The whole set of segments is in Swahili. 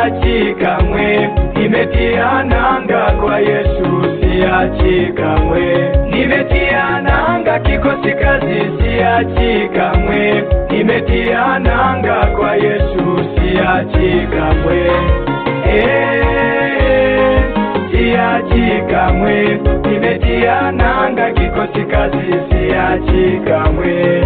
siachi kamwe, nimetia nanga kwa Yesu, siachi kamwe, nimetia nanga kikosi kazi, siachi kamwe, nimetia nanga kwa Yesu, siachi kamwe, eh, siachi kamwe, nimetia nanga kikosi kazi, siachi kamwe,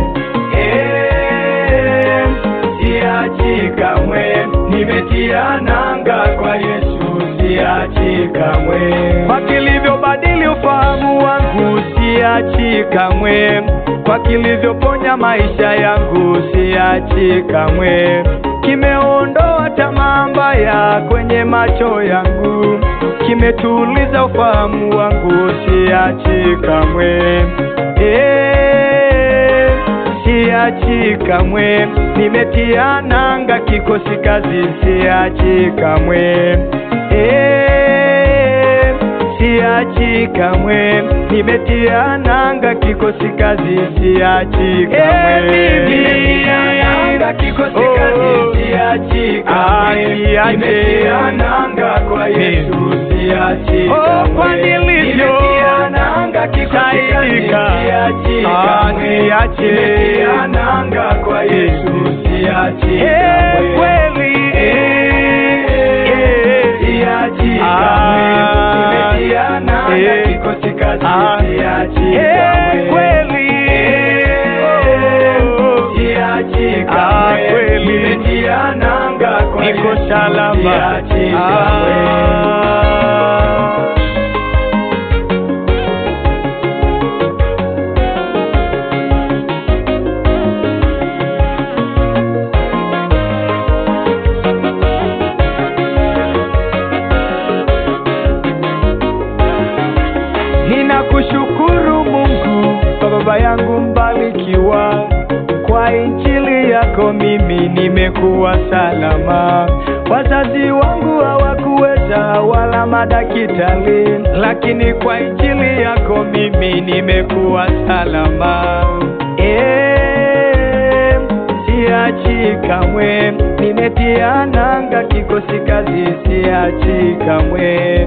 eh, siachi kamwe, nimetia nanga kwa Yesu, siachi kamwe. Kwa kilivyobadili ufahamu wangu, siachi kamwe. Kwa kilivyoponya maisha yangu, siachi kamwe. Kimeondoa tamaa mbaya kwenye macho yangu, kimetuliza ufahamu wangu, siachi kamwe. Eh, siachi kamwe, nimetia nanga kikosi kazi, siachi kamwe. Eh, siachi kamwe, nimetia nanga kikosi kazi, siachi kamwe. Nimetia nanga kikosi kazi, siachi kamwe. Nimetia nanga kwa Yesu, siachi kamwe. kwa nilivyo Nimetia nanga kikosi kazi, saidika. siachi Ah, kamwe. niache. Nimetia nanga kwa Yesu, siachi Eh, kamwe. kweli. Eh, siachi kamwe. Ah, Nimetia nanga eh, kikosi kazi, ah, siachi eh, kamwe. kweli. Eh, siachi Ah, kamwe. kweli. Nimetia nanga kwa niko Yesu, salama. siachi kamwe. Ah. Ninakushukuru Mungu kwa baba yangu mbarikiwa, kwa injili yako mimi nimekuwa salama. Wazazi wangu hawakuweza wala madaktari, lakini kwa injili yako mimi nimekuwa salama. Eh, siachi kamwe, nimetia nanga kikosi kazi, siachi kamwe.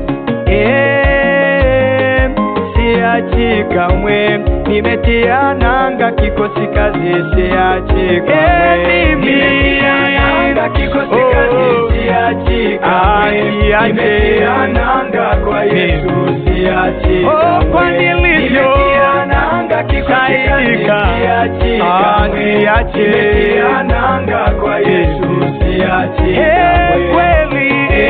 Eh, siachi kamwe, nimetia nanga kikosi kazi, siachi kamwe. Eh, mimi. Nimetia nanga kikosi Oh. kazi, siachi Ah, kamwe. siachi. Nimetia nanga kwa Yesu, siachi Oh, kamwe. kwa nilivyo. Nimetia nanga kikosi kazi, Saidika. siachi Ah, kamwe. siachi. Nimetia nanga kwa Yesu, siachi Eh, kamwe. kweli.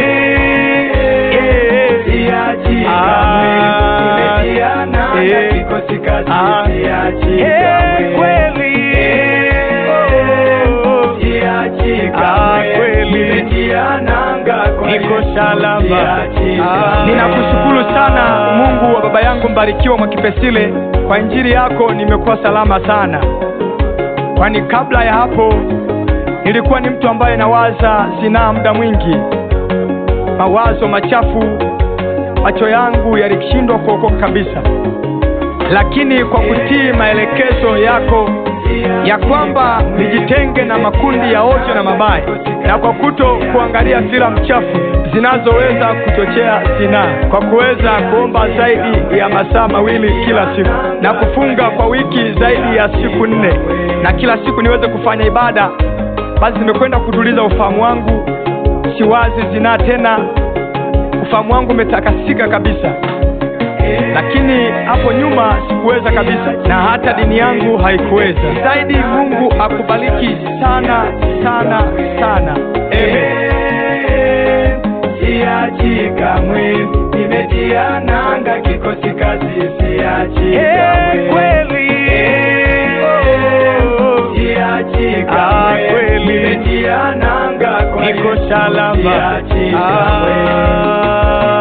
Eh, siachi kamwe. Ah, Nimetia nanga eh, kikosi kazi, ah, siachi eh, kamwe. kweli. Eh, siachi Ah, kamwe. kweli. Nimetia nanga kwa niko Yesu, salama. siachi Ah. kamwe. Ninakushukuru sana Mungu wa baba yangu mbarikiwa Mwakipesile, kwa injili yako nimekuwa salama sana, kwani kabla ya hapo nilikuwa ni mtu ambaye nawaza zinaa muda mwingi, mawazo machafu, macho yangu yalishindwa kuokoka kabisa, lakini kwa kutii maelekezo yako ya kwamba nijitenge na makundi ya ovyo na mabaya, na kwa kuto kuangalia filamu chafu zinazoweza kuchochea zinaa, kwa kuweza kuomba zaidi ya masaa mawili kila siku na kufunga kwa wiki zaidi ya siku nne, na kila siku niweze kufanya ibada, basi nimekwenda kutuliza ufahamu wangu, siwazi zinaa tena, ufahamu wangu umetakasika kabisa lakini hapo nyuma sikuweza kabisa, na hata dini yangu haikuweza. Zaidi Mungu akubariki sana sana sana, amen. Eh, siachi kamwe, nimetia nanga kikosi kazi, siachi Eh, kamwe. kweli. Eh, siachi Ah, kamwe, kweli. nimetia nanga kwa Niko Yesu, salama. siachi kamwe. Ah.